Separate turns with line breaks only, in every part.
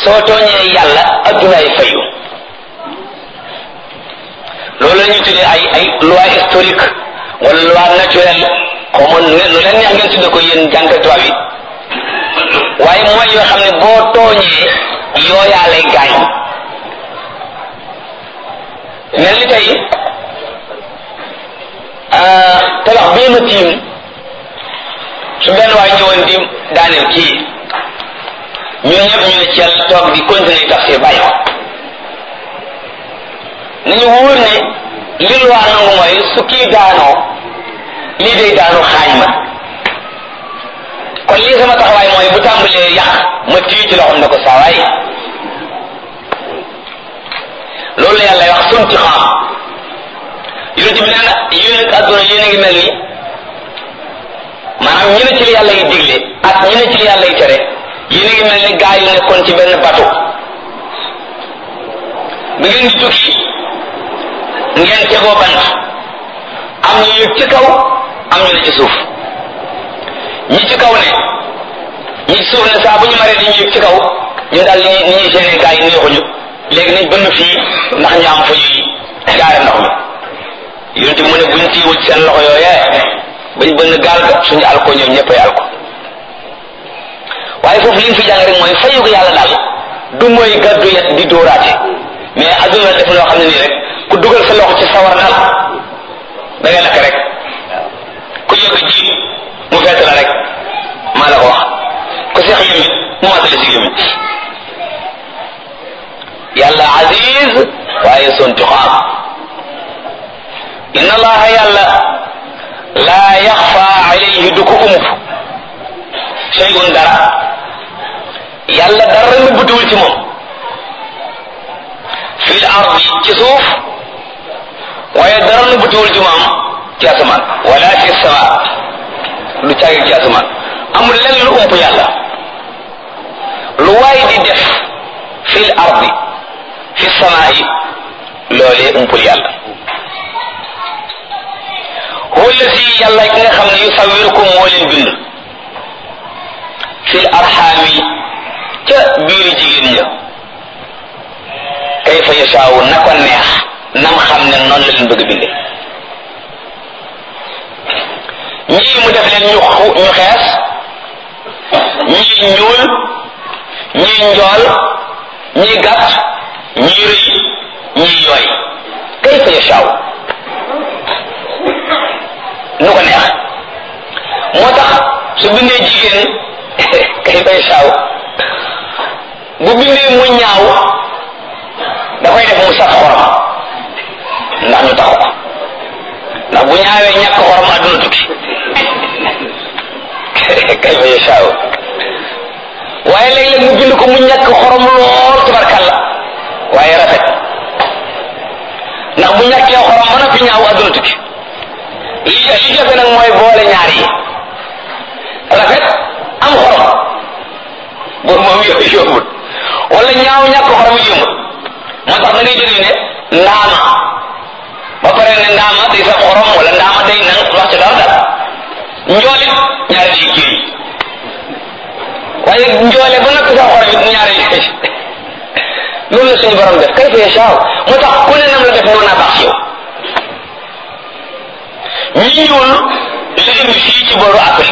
soo tooñee yàlla addunaay fayu loolu la ñuy tuddee ay ay loi historique wala loi naturelle xaw ma lu leen neex ngeen tudde ko yéen jàngat tubaab yi waaye mooy yoo xam ne boo tooñee yooyaa lay gaañ mel ni tey tabax bii ma tiim su benn waay ñëwoon di daaneel kii ñun ñëpp ñu ne ci yàlla toog di continuer tafsir bàyyi ko nañu wóor ne li lu waa nangu mooy su kii daanoo lii day daanu xaañ ma kon lii sama taxawaay mooy bu tàmbalee yàq ma tii ci loxoom ne ko saawaay loolu la yàlla wax sunti xam yonent bi nee na yéen ak àdduna yéen a ngi mel ni maanaam ñu ne ci li yàlla yi digle ak ñu ne ci li yàlla yi tere yéen a ngi mel ni gaa yu nekkoon ci benn bateau bi ngeen di tukki ngeen tegoo bant am ñu yëg ci kaw am ñu ne ci suuf ñi ci kaw ne ñi ci suuf ne saa bu ñu maree di ñu yëg ci kaw ñu daal ni ni ñuy seeni gaa yi neexuñu léegi nañ bënn fii ndax ñu am fu ñuy jaare ndox mi yonent bi mu ne buñ tiiwul seen loxo yooyee bañ bënn gaal ga suñu alko ñoom ñëppay alko waaye foofu li ñu fi jàng rek mooy fayu ko yàlla daal du mooy gàddu yet di dóoraate mais adduna def loo xam ne nii rek ku dugal sa loxo ci sawar daal da ngay lakk rek ku yëg ji mu fett la rek maa la ko wax ku seex yëmit mu matale si yëmit yàlla aziz waaye sontuxaam inna allaha yàlla laa yaxfa alayhi du ko ump shay'un dara yàlla dara nëbbatuwul ci moom fil ardi ci suuf waaye dara nëbbatuwul ci moom ci asamaan wala fi sama lu caagi ci asamaan amul lenn lu ump yàlla lu waay di def fil ardi fi samaa'i loolee umpul yàlla huwa allazi yàlla ki nga xam ne yusawirukum moo leen bind fil arxaami ca biiri jigéen ña kayfa yashaawu na ko neex nam xam ne noonu la leen bëgg binde ñii mu def leen ñu ñu xees ñii ñuul ñii njool ñii gàtt ñii rëy ñii yooy kayfa yashaawu nu ko neex moo tax su bindee jigéen kayfa yashaawu bu bindee mu ñaaw da koy def mu saf xorom ndax ñu taxu ko ndax bu ñaawee ñàkk xorom àdduna tukki kayfa yashaawu waaye léeg-léeg mu bind ko mu ñàkk xorom lool tubarkalla waaye rafet ndax bu ñàkkee xorom ba noppi ñaaw àdduna tukki li li jafe nag mooy boole ñaar yi rafet am xorom boobu moom yombut wala ñaaw ñàkk xorom yombut moo tax da ngay jëlee ne ndaama ba pare ne ndaama day saf xorom wala ndaama day nang wax ci dara dara njoolit ñaari ci kii waaye njoole ba noppi saf xorom it ñaari loolu la suñu borom def kay fa yashaaw moo tax ku ne nam la def noonu naa baax ci yow ñi ñuul la indi fii ci booru Afrique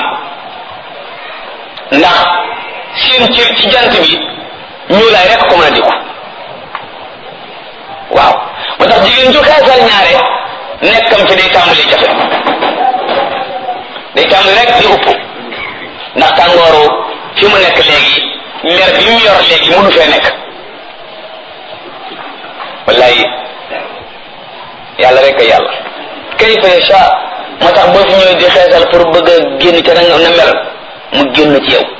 ndax seen cër ci jant bi ñuulaay rek ko mën a dikku waaw moo tax jigéen ju xeesal ñaare nekkam fi day tàmbali jafe day tàmbali rek di upp ndax tàngooru fi mu nekk léegi mer bi mu yor léegi mënu fee nekk wallaay yàlla rek a yàlla kayfa yasha moo tax boo fi ñëwee di xeesal pour bëgg a génn ca na na mel mu génn ci yow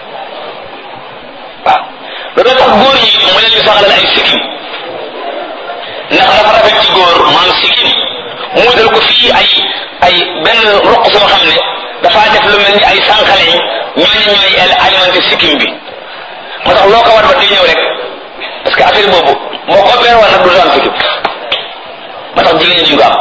waaw loolu tax góor ñi mu leen di saxalal ay sikkim ndax dafa rafet ci góor maam sikkim mu dal ko fii ay ay benn roq soo xam ne dafaa def lu mel ni ay sànqaleñ ñooñu ñooy alimenté sikkim bi moo tax loo ko war ba di ñëw rek parce que affaire boobu moo ko opéré woon nag du am sikkim moo tax jigéen ñi ko am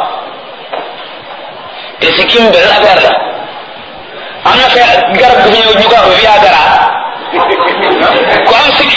te sikkim benn affaire la am na fee garab gu fi ñëw ñu ko wax Viagra ku am sikkim